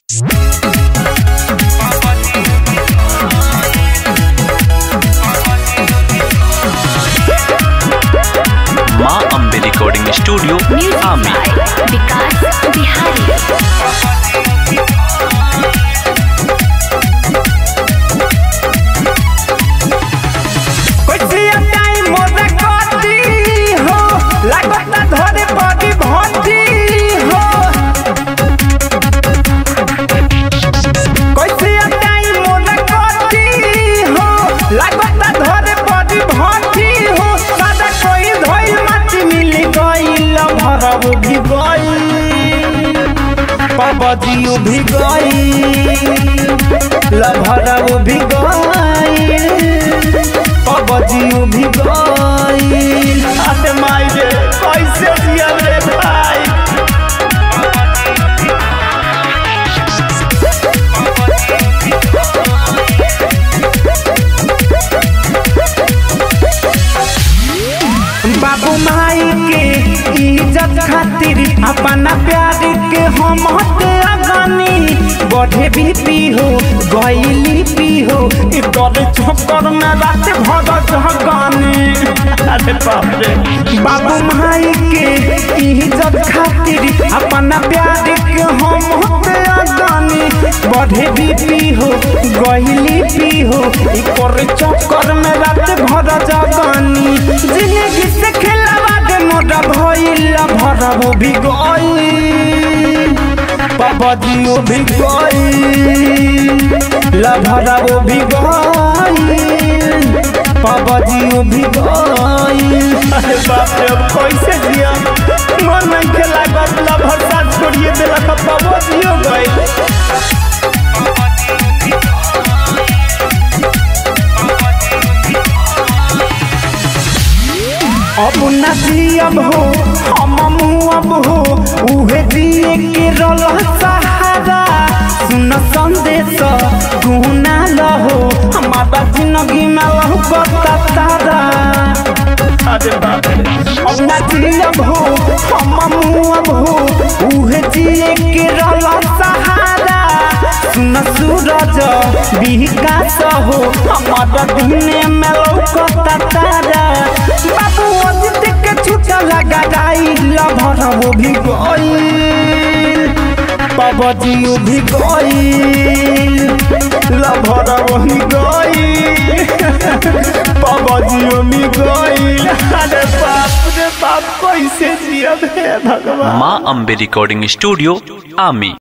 माँ Ambe recording studio music आमी by Vikas Bihari कैसिया टाइम मोरे कटी हो लागता धरे बड़ी भंटी हो कैसिया टाइम मोरे कटी हो लागता धरे बड़ी भंटी हो सादा कोई धोई माटी मिली गईल भरब भी गईल पबदियो भी गईल लभरब भी गईल पबजियो भी गईल अरे माई रे कैसे जियब रे भाई बाबू माई के इज्जत खातिर अपना प्यार के हम हटे अगनी बढ़े भी पी हो गईली पी हो ई डरे चक्कर में रात भर जगानी अरे बाप रे बाबू माई के इज्जत खातिर अपना प्यार के हम हटे अगनी बढ़े भी पी हो गईली पी हो ई करे चक्कर में रात भर जगानी जिंदगी से खेलवा दे मोरा भइल भरब भी गई पबदियो भी गई लभरब भी गई पबदियो भी गई अरे बाप रे अब कैसे जिया मन नहीं खेला गप लभर साथ छोड़िए देलक पबदियो गई अब न जियब हो हम मुअब हो उहे दिए के रल सहारा सुन संदेश गुना लहो हमारा जिंदगी में लहो कता तारा अरे बाप रे अब न जियब हो हम मुअब हो उहे दिए के रल सहारा सुन सूरज विकास हो हमारा दिन में लौकता तारा बाबू अजित के छूटा लगा गाई लभर वो भी गई पबजियो भी गई लभर वही गई पबजियो भी गई अरे बाप रे बाप कैसे जियब हे भगवान माँ अम्बे रिकॉर्डिंग स्टूडियो आमी